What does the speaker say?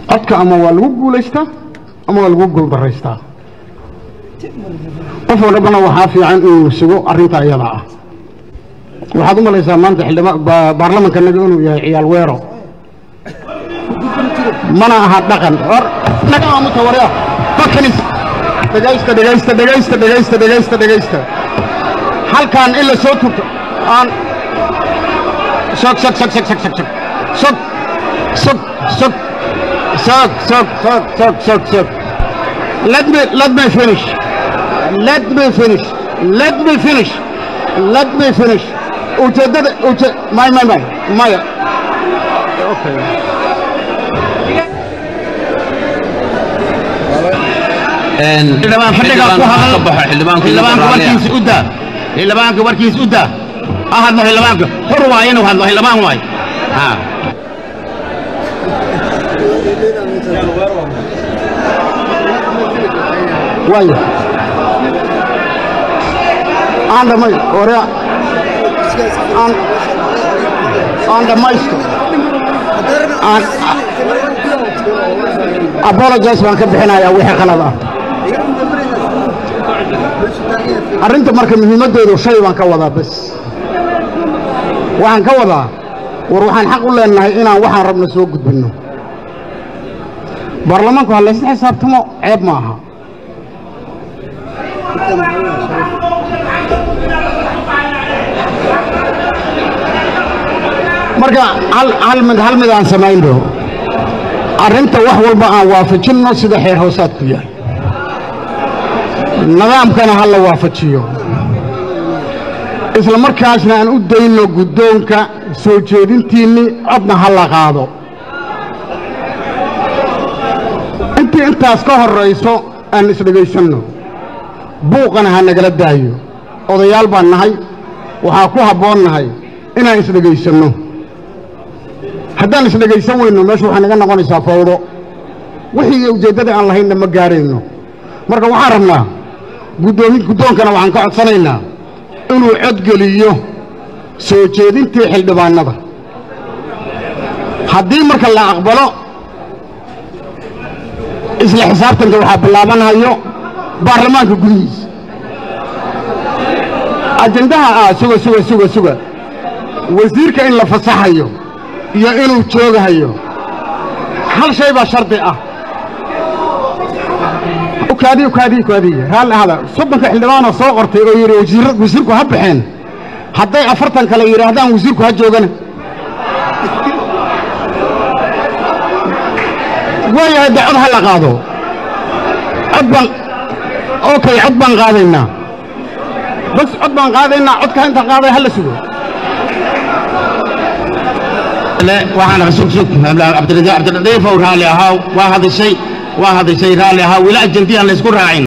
codka ama waa lagu guulaystaa ama waa lagu guuldaraystaa qof walbana waxaa fiican inuu sugo arrinta iyada ah waxaad u malaysaa maanta xildhibaan ba- baarlamankanaga inuu yahay ciyaal weero mana aha dhaqan or naga aamuta warya fakanis dhegaysta dhegaysta dhegaysta dhegaysta dhegaysta dhegaysta halkan in la soo turto aan sog sog sog sog sog sog sog sog sog sog sog sog sog sog sog let me let me finish let me finish let me finish let me finish ujeedada uje may may may maya okay xildhibaan fadhigaa ku hadal xildhibaanka warkiisa u daa xildhibaanka warkiisa u daa ha hadlo xildhibaanka xur waaye inuu hadlo xildhibaan waaye ha waayo aan dhamay hore aan aan dhamaysto aan apologize baan ka bixinayaa wixii qalad ah arrinta marka muhiimaddeedu shay baan ka wadaa bas waxaan ka wadaa war waxaan xaq u leenahay inaan waxaan rabno soo gudbinno baarlamaanku ha laysla xisaabtamo ceeb ma aha marka hal hal mid hal mid aan samayno arrinta wax walba aan waafajinno sida xeer hoosaadku yahay nidaamkana ha la waafajiyo isla markaasna aan u dayno guddoonka soo jeedintiinnii codna ha la qaado intii intaas ka horrayso aan isdhegaysanno buuqana ha nagala daayo odayaal baan nahay waxaa ku habboon nahay inaan isdhegaysanno haddaan isdhegaysan weyno meeshu waxay naga noqonaysaa fawdo wixii ujeeddada aan lahaynna ma gaarayno marka waxaan rabnaa guddoomi guddoonkana waxaan ka codsanaynaa inuu codgeliyo soo jeedintii xildhibaannada haddii marka la aqbalo isla xisaabtanka waxaa bilaabanayo baarlamaanka gudihiisa ajendaha ah suga suga suga suga wasiirka in la fasaxayo iyo inuu joogahayo hal shay baa shardi ah ukaadi ukaadi ukaadi raalli ahada soddonka xildhibaanoo soo qortay oo yidhi wasiir wasiirku ha baxeen hadday afartan kale yidhaahdaan wasiirku ha joogana waayahay de cod ha la qaado cod baan okay cod baan qaadaynaa bas cod baan qaadaynaa codka inta qaaday ha la sugo waxaan sug sug cabdiradiif ow raalli ahaa waa hadashay waa hadashay raalli ahaa weli ajandiyaan la isku raacin